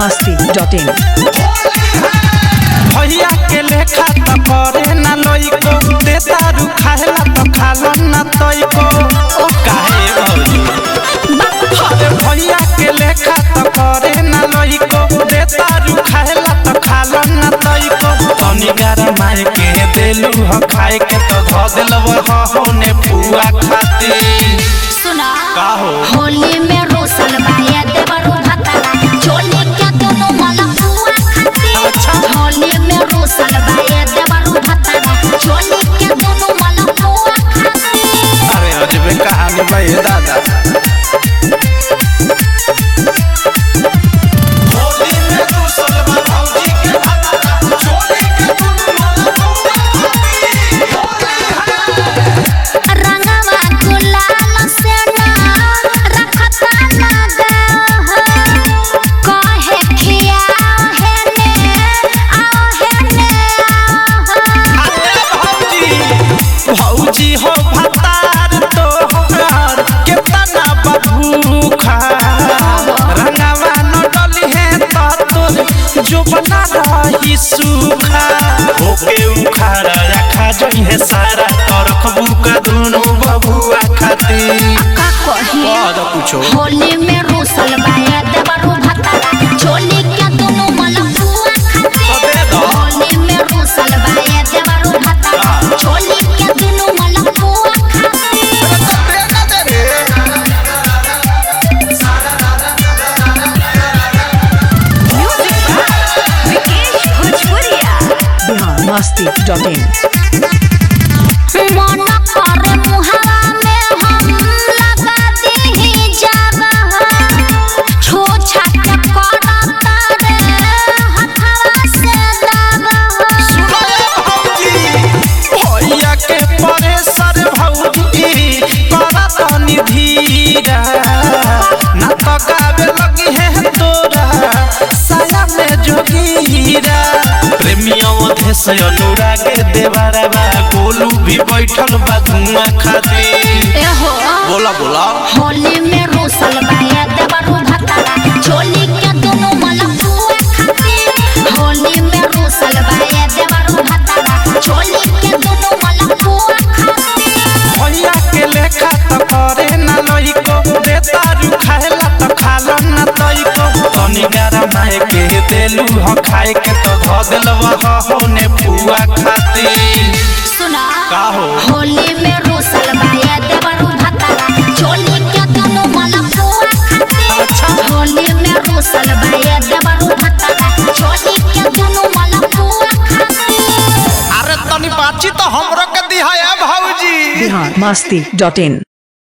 masti.in भैया के लेखा त करे ना लइको दे दारू खाएला त खाला ना तइको ओ काहे भौजी अरे भैया के लेखा त करे ना लइको दे दारू खाएला त खाला ना तइको तनी गारा मार के देलू ह खाए के त ध देलव ह होने पुआ खाती सुना का हो होली में रोसल बाया देवरू भतरा चोली के दोनों मला पुआ खाती अच्छा। होली में रोसल बाया देवरू भतरा चोली के दोनों मला पुआ खाती अरे अजबे कहानी बा ये दादा रंगवा गुलाल से ना रखता ना दे हो कहे खिया है ने आओ है ने आओ अरे भौजी भौजी हो भतार तोहर केतना बभूखा रंगवा न डली है त तोर जो बना रही सूखा होके उखाड़ा रखा जई है सारा तरख बुका दोनों बबुआ खाती का कही कह दो कुछो होली में रोसल बाया देवरू भतरा चोली के दोनों मला पुआ खाती तो दे दो। होली में रोसल बाया देवरू भतरा चोली के दोनों मला पुआ खाती Bihar masti.in मन करे मुहावा में हम लगा दीही जावा छो छाट करता रे हथवा से दावा भैया के परेशर भौजी करत निधीरा ना तो गावे लगी है तोरा साया में जोगीरा प्रेमियों देश अनुराग देवारा बा गोलू भी बैठल बा धुआं खाती एहो बोला बोला होली में रोसल बाया देवरू भतरा चोली के दोनों मला पुआ खाती होली में रोसल बाया देवरू भतरा चोली के दोनों मला पुआ खाती भैया के लेखा त करे ना लइको दे दारू खाएला त खाला ना तइको तनी गारा माए के देलू ह खाए के त ध देलव ह होने पुआ खाती सुना का हो होली में रोसल बाया देवरू भतरा चोली के दोनों मला पुआ खाती अच्छा। होली में रोसल बाया देवरू भतरा चोली के दोनों मला पुआ खाती अरे तनी बाची तो हमरो के दिहा भौजी Bihar masti.in